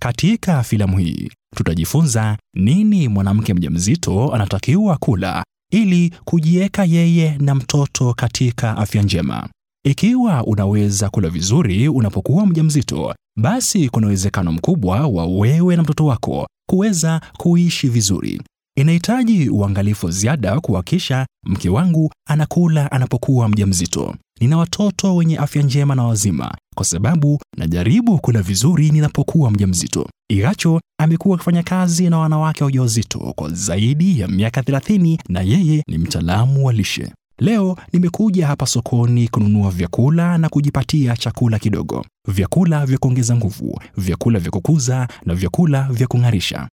Katika filamu hii tutajifunza nini mwanamke mjamzito anatakiwa kula ili kujiweka yeye na mtoto katika afya njema. Ikiwa unaweza kula vizuri unapokuwa mjamzito, basi kuna uwezekano mkubwa wa wewe na mtoto wako kuweza kuishi vizuri. Inahitaji uangalifu ziada kuhakikisha mke wangu anakula anapokuwa mjamzito. Nina watoto wenye afya njema na wazima kwa sababu najaribu kula vizuri ninapokuwa mjamzito. Igacho amekuwa akifanya kazi na wanawake wajawazito kwa zaidi ya miaka 30 na yeye ni mtaalamu wa lishe. Leo nimekuja hapa sokoni kununua vyakula na kujipatia chakula kidogo, vyakula vya kuongeza nguvu, vyakula vya kukuza na vyakula vya kung'arisha.